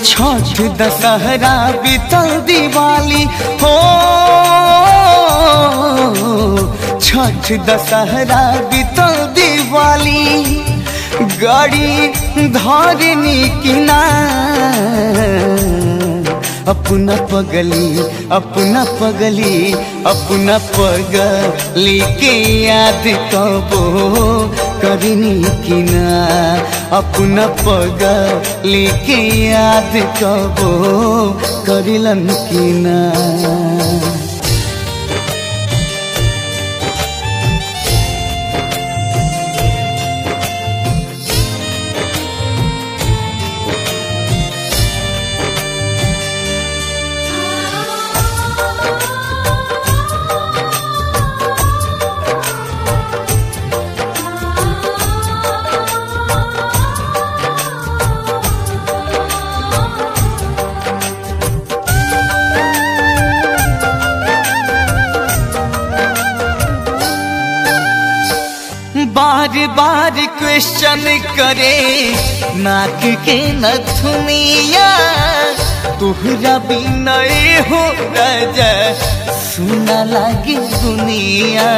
छठ दशहरा बीतल दिवाली हो छठ दशहरा बीतल दिवाली गाड़ी धरनी किना अपना पगली अपना पगली अपना पगली के याद कबो करनी किना अपना पगली के याद कबो करिलन किना बार बार क्वेश्चन करे नाक के नथुनिया तुहरा बिनय हो राजा सुना लागी दुनिया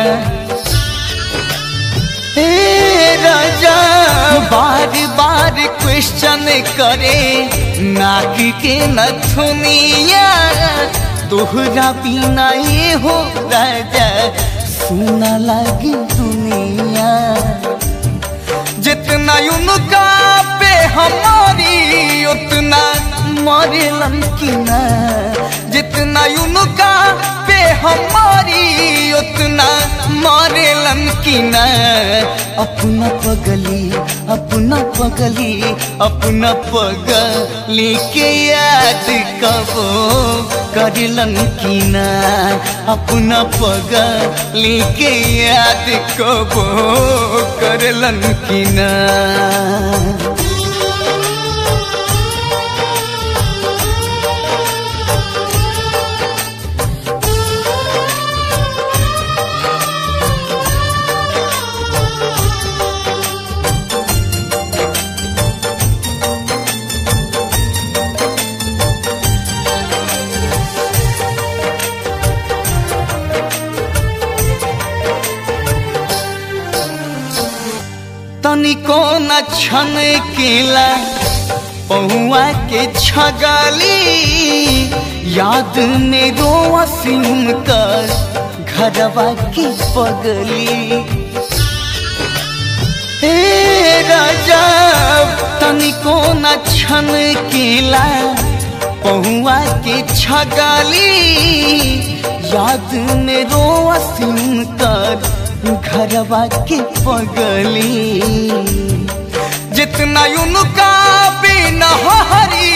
ए राजा बार बार क्वेश्चन करे नाक के नथुनिया तुहरा बिनय हो राजा सुना लागी दुनिया जितना उनका पे हमारी उतना मरेलन की ना जितना उनका पे हमारी उतना मरेलन की ना अपना पगली अपना पगली अपना पगली के याद कबो करलन की ना अपना पगली के याद कबो करलन की ना तनिको न छन केला पहुआ के छगली याद में रोवसी उनकर घरवा की पगली हे राजा तनिको न छन केला पहुआ के छगली याद में रोवसी उनकर घरवा के पगली जितना उनका बिना हरी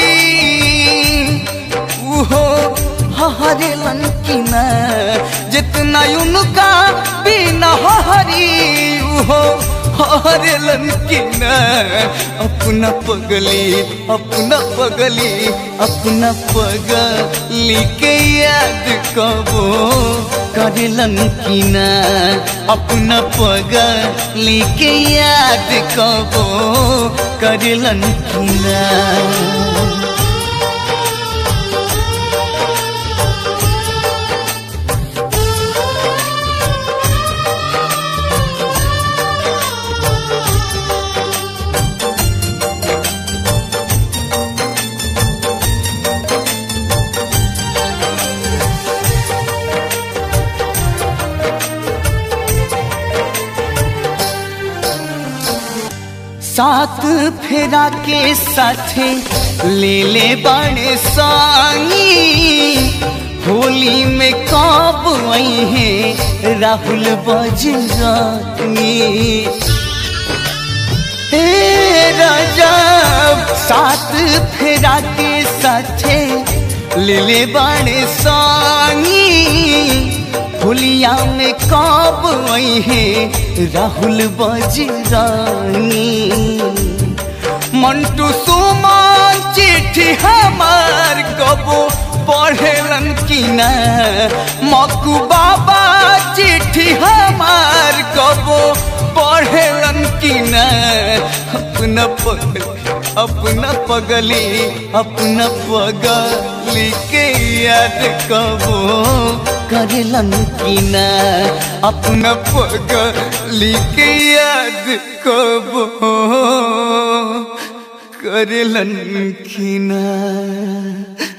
उहो हरे लंकिना जितना उनका बिना हरी उहो हरे लंकिना अपना पगली अपना पगली अपना पगली के याद कबो करलन किना अपना पगली के याद कबो करलन किना सात फेरा के साथे ले ले बड़े सानी होली में कब आई है राहुल बजरानी हे राजा सात फेरा के साथे ले ले बड़े सानी होलिया में कब आई है राहुल बजरानी मंटू सुमान चिट्ठी हमार कबो पढ़ेलन की ना मकू बाबा चिट्ठी हमार कबो पढ़ेलन की ना अपना पढ़ अपना पगली अपना पगली के याद कबो करेलन की ना अपना पगली के याद कबो करेलन की ना